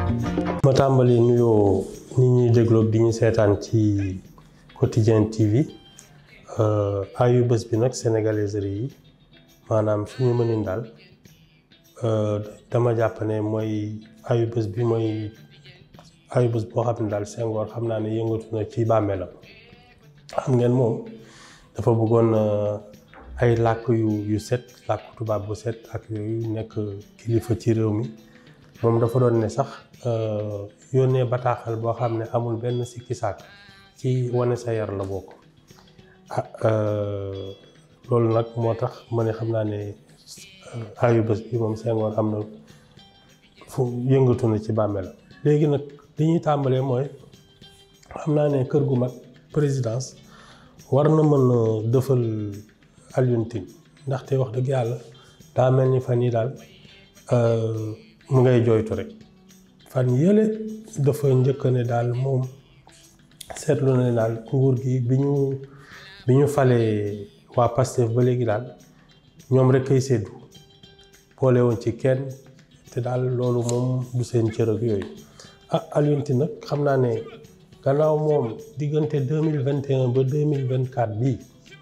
ma tàmbali nuyoo nit ñuy dégloo di ñu seetaan ci quotidien TV ayu bés bi nag sénégaliserie yi maanaam suñu mënin daal dama jàpp ne mooy ayu bés bi mooy ayu bés boo xam ne daal Senghor xam naa ne yëngatu na ci bàmmeelam xam ngeen moom dafa bëggoon ay làkk yu yu set làkk tubaab bu set ak yooyu nekk kilifa ci réew mi moom dafa doon ne sax yónnee bataaxal boo xam ne amul benn sikki sàkk ci wane sa yar la bokk ah loolu nag moo tax ma ne xam naa ne ayu bés bi moom Senghor am na fu yëngatu na ci bàmmeel léegi nag li ñuy tàmbalee mooy xam naa ne kër gu mag présidence war na mën a dëfal Alioune Tine ndaxte wax dëgg yàlla daa mel ni fan yi daal mu ngay jooytu rek fan yële dafa njëkk ne daal moom seetlu na ne daal nguur gi bi ñu bi ñu falee waa Pastef ba léegi daal ñoom rek kay séddu boole woon ci kenn te daal loolu moom du seen cër ak yooyu ah Alioune Tine nag xam naa ne gannaaw moom diggante deux mille vingt et un ba deux mille vingt quatre bii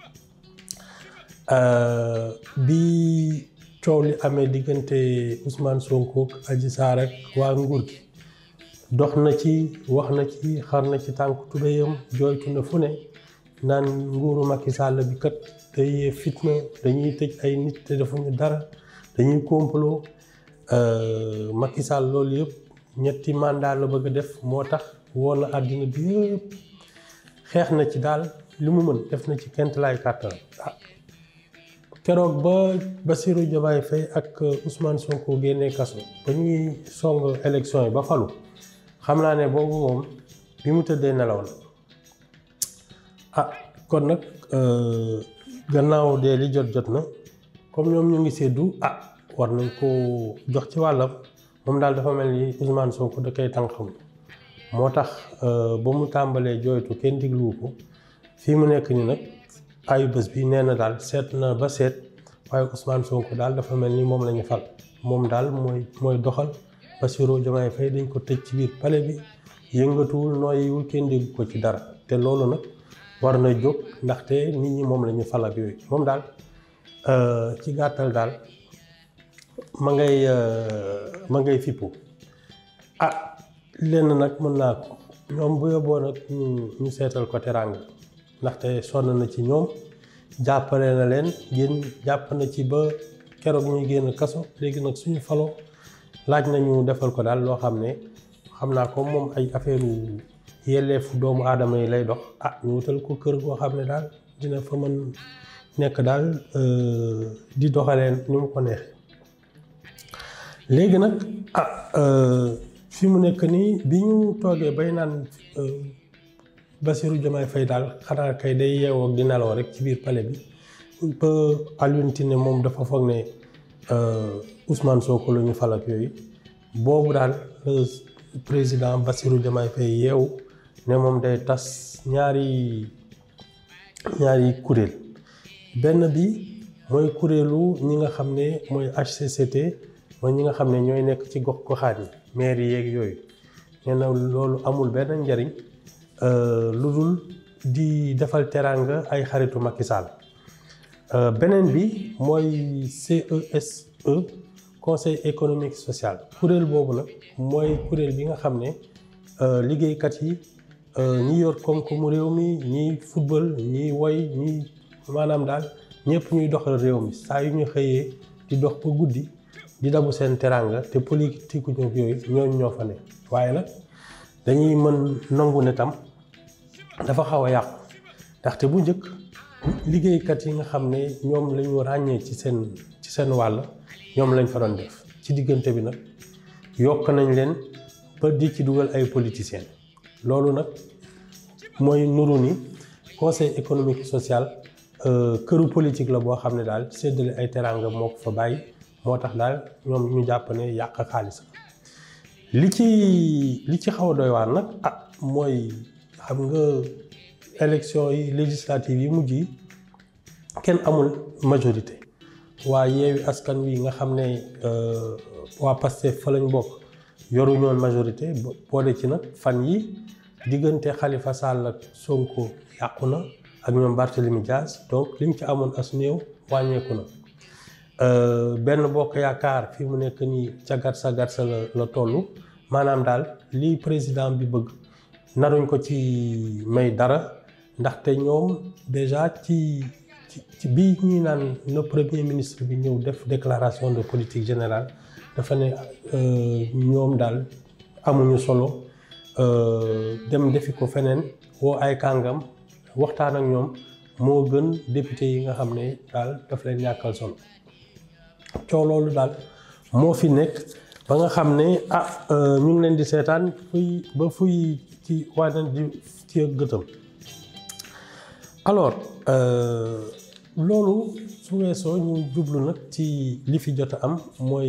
bi coow li amee diggante Ousmane Sonko ak Adji Sarr ak waa nguur gi dox na ci wax na ci xar na ci tànk tubéyam jooytu na fu ne naan nguuru Macky Sall bi kat day fitna dañuy tëj ay nit te defuñu dara dañuy complot Macky Sall loolu yëpp ñetti mandat la bëgg a def moo tax woo na àddina bi yëpp xeex na ci daal li mu mën def na ci kent laay kàttan ah keroog ba Bassirou Diomaye Faye ak Ousmane Sonko génnee kaso ba ñuy song élection yi ba falu xam naa ne boobu moom bi mu tëddee nelaw na ah kon nag gannaaw dee li jot jot na comme ñoom ñu ngi seddu ah war nañ ko jox ci wàllam moom daal dafa mel ni Ousmane Sonko da koy tànqam moo tax ba mu tàmbalee jooytu kenn digluwu ko fii mu nekk ni nag ayu bés bi nee na daal seet na ba seet waaye Ousmane Sonko daal dafa mel ni moom la ñu fal moom daal mooy mooy doxal Bassirou Diomaye Faye dañ ko tëj ci biir palais bi yëngatuwul nooyiwul kenn dégg ko ci dara te loolu nag war na jóg ndaxte nit ñi moom la ñu fal ak yooyu moom daal ci gàttal daal ma ngay ma ngay fippu ah lenn nag mën naa ko ñoom bu yóbboo nag ñu ñu seetal ko teraanga ndaxte sonn na ci ñoom jàppale na leen génn jàpp na ci ba keroog ñuy génn kaso léegi nag suñu faloo laaj nañu defal ko daal loo xam ne xam naa ko moom ay affaire yelleefu doomu aadama yi lay dox ah ñu wutal ko kër goo xam ne daal dina fa mën nekk daal di doxalee ni mu ko neexee léegi nag ah fi mu nekk nii bi ñu toogee bay naan Bassirou Diomaye Faye daal xanaa kay day yeewoo ak di nelaw rek ci biir palais bi ba Alioune Tine moom dafa foog ne Ousmane Sonko la ñu fal ak yooyu boobu daal président Bassirou Diomaye Faye yeewu ne moom day tas ñaari ñaari kuréel benn bi mooy kuréelu ñi nga xam ne mooy HCCT mooy ñi nga xam ne ñooy nekk ci gox goxaan yi maire yeeg yooyu nee na loolu amul benn njariñ lu dul di defal teraanga ay xaritu Macky Sall beneen bi mooy CESE conseil économique social kuréel boobu nag mooy kuréel bi nga xam ne liggéeykat yi ñi yor koom-koomu réew mi ñiy football ñiy woy ñiy maanaam daal ñëpp ñuy doxal réew mi saa yu ñu xëyee di dox ba guddi di dabu seen teraanga te politique ñu yooyu ñooñu ñoo fa ne waaye nag dañuy mën nangu ne tam dafa xaw a yàqu ndaxte bu njëkk liggéeykat yi nga xam ne ñoom la ñu ràññee ci seen ci seen wàll ñoom lañ fa doon def ci diggante bi nag yokk nañ leen ba di ci dugal ay politiciens loolu nag mooy nuru ni conseil économique social këru politique la boo xam ne daal séddale ay teraanga moo ko fa bàyyi moo tax daal ñoom ñu jàpp ne yàq xaalis li ci li ci xaw a doy waar nag ah mooy xam nga élection yi législative yi mujj yi kenn amul majorité waa yeewi askan wi nga xam ne waa Pastef fa lañ bokk yoruñoon majorité boole ci nag fan yi diggante Khalifa Sall ak Sonko yàqu na ak ñoom Barthélemy Diaz donc lim ci amoon as néew wàññeeku na benn bokk yaakaar fi mu nekk nii ca gatsa gatsa la la toll maanaam daal lii président bi bëgg naruñ ko ci may dara ndaxte ñoom déjà ci ci bii ñuy naan le premier ministre bi ñëw def déclaration de politique générale dafa ne ñoom daal amuñu solo dem defi ko feneen woo ay kàngam waxtaan ak ñoom moo gën député yi nga xam ne daal daf leen ñàkkal solo coow loolu daal moo fi nekk ba nga xam ne ah ñu ngi leen di seetaan fuy ba fuy ci wane di ci gëtam alors loolu su weesoo ñu jublu nag ci li fi jot a am mooy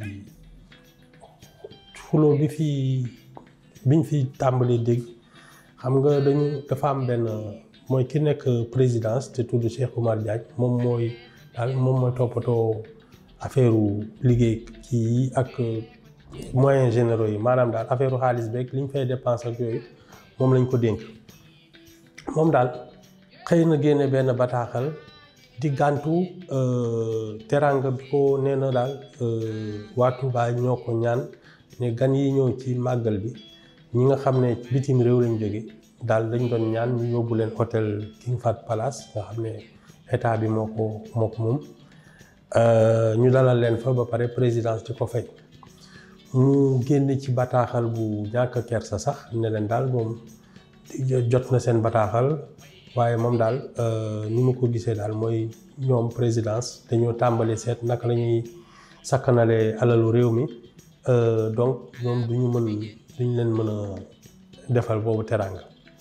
xuloo bi fi biñ fi tàmbalee dégg xam nga dañu dafa am benn mooy ki nekk présidence te tudd Cheikh Oumar Diagne moom mooy daal moom mooy toppatoo affaire liggéey kii yi ak moyens généraux yi maanaam daal affaire xaalis beeg li ñu fay dépense ak yooyu moom lañ ko dénk moom daal xëy na génne benn bataaxal di gàntu teranga bi ko nee na daal waa Touba ñoo ko ñaan ne gan yi ñëw ci màggal bi ñi nga xam ne bitim réew lañ jóge daal dañ doon ñaan ñu yóbbu leen hôtel King Fahd Palace nga xam ne état bi moo ko moo ko moom ñu dalal leen fa ba pare présidence di ko fay mu génn ci bataaxal bu ñàkk kersa sax ne leen daal moom jot na seen bataaxal waaye moom daal ni mu ko gisee daal mooy ñoom présidence dañoo tàmbali seet naka la ñuy sakkanale alalu réew mi donc ñoom duñu mën duñu leen mën a defal boobu teranga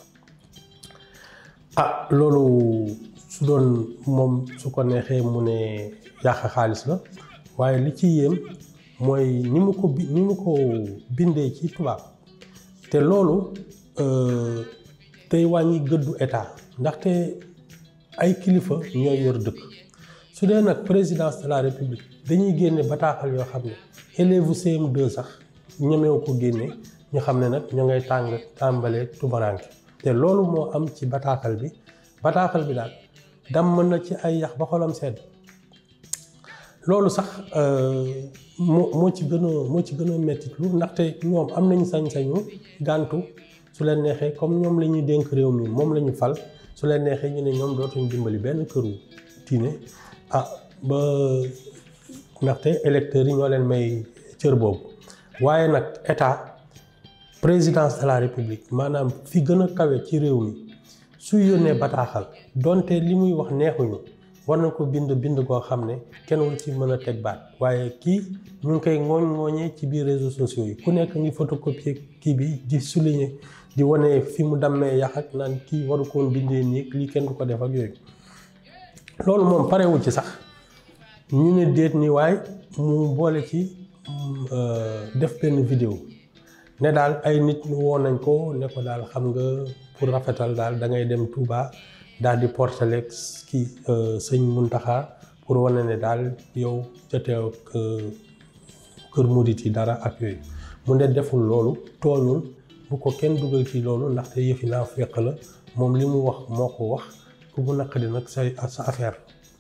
ah loolu su doon moom su ko neexee mu ne yàq xaalis la waaye li ci yéem mooy ni mu ko ni mu ko bindee ci tubaab te loolu tey wàññi gëddu état ndaxte ay kilifa ñooy yor dëkk su dee nag présidence de la république dañuy génne bataaxal yoo xam ne élève CM2 sax ñemewu ko génne ñu xam ne nag ñu ngay tàng tàmbalee tubaranke te loolu moo am ci bataaxal bi bataaxal bi daal damm na ci ay yax ba xolam sedd loolu sax moo moo ci gën a moo ci gën a mettit lu ndaxte ñoom am nañu sañ-sañu gàntu su leen neexee comme ñoom la ñuy dénk réew mi moom la ñu fal su leen neexee ñu ne ñoom dootuñu dimbali benn këru diine ah ba ndaxte électeurs yi ñoo leen may cër boobu waaye nag état présidence de la république maanaam fi gën a kawe ci réew mi su yónnee bataaxal donte li muy wax neexuñu war na ko bind bind koo xam ne kenn wul ci mën a teg baat waaye kii ñu ngi koy ngooñ ngooñee ci biir réseaux sociaux yi ku nekk ngi photocopier kii bi di souligner di wane fi mu dammee yax ak naan kii waru ko woon bindee nii lii kenn du ko def ak yooyu loolu moom parewul ci sax ñu ne déet ni waaye mu boole ci def benn vidéo ne daal ay nit woo nañ ko ne ko daal xam nga pour rafetal daal da ngay dem Touba daal di portale kii sëñ Muntaxa pour wane ne daal yow joteew kër murit yi dara ak yooyu mu ne deful loolu tooñul bu ko kenn dugal ci loolu ndaxte yëfi naa fekk la moom li mu wax moo ko wax ku mu naqadi nag sa sa affaire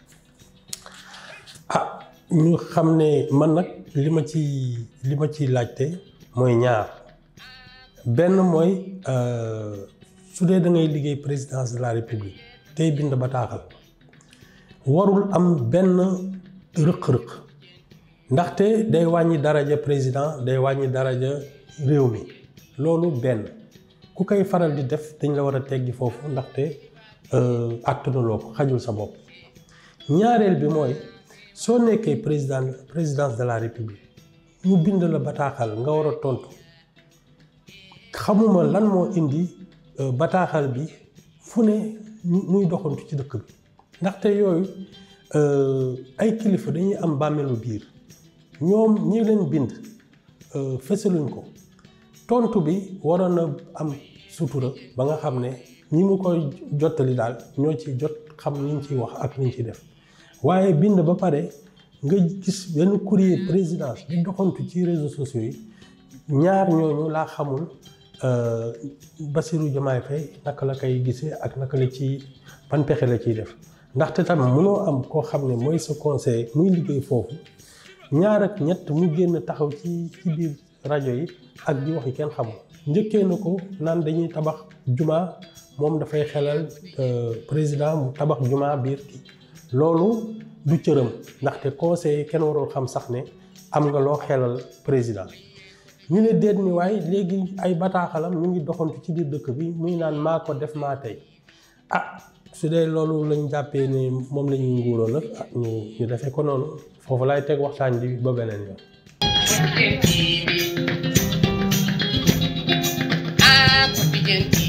ah ñu xam ne man nag li ma ci li ma ci laajte mooy ñaar benn mooy su dee da ngay liggéey présidence de la république tey bind bataaxal warul am benn rëq-rëq ndaxte day wàññi daraja président day wàññi daraja réew mi loolu benn ku koy faral di def dañ la war a teggi foofu ndaxte àttanuloo ko xajul sa bopp ñaareel bi mooy soo nekkee président présidence de la république ñu bind la bataaxal nga war a tontu xamuma lan moo indi bataaxal bi fu ne muy doxantu ci dëkk bi ndaxte yooyu ay kilifa dañuy am bàmmeelu biir ñoom ñi leen bind fësaluñ ko tontu bi waroon na am sutura ba nga xam ne ñi mu koy jottali daal ñoo ci jot xam liñ ciy wax ak liñ ciy def waaye bind ba pare nga gis benn courrier présidence di doxantu ci réseaux sociaux yi ñaar ñooñu laa xamul Bassirou Diomaye Faye naka la koy gisee ak naka la ci ban pexe la ciy def ndaxte tam mënoo am koo xam ne mooy sa conseil muy liggéey foofu ñaar ak ñett mu génn taxaw ci ci biir rajo yi ak di wax yi kenn xamul njëkkee na ko naan dañuy tabax juma moom dafay xelal président mu tabax juma biir kii loolu du cëram ndaxte conseil kenn warul xam sax ne am nga loo xelal président ñu ne déet ni waaye léegi ay bataaxalam ñu ngi doxantu ci biir dëkk bi muy naan maa ko def maa tey ah su dee loolu lañ jàppee ne moom la ñuy nguuroo nag ah ñu ñu defee ko noonu foofu laay teg waxtaan bi ba beneen yoon. Ah, Papi Gentil.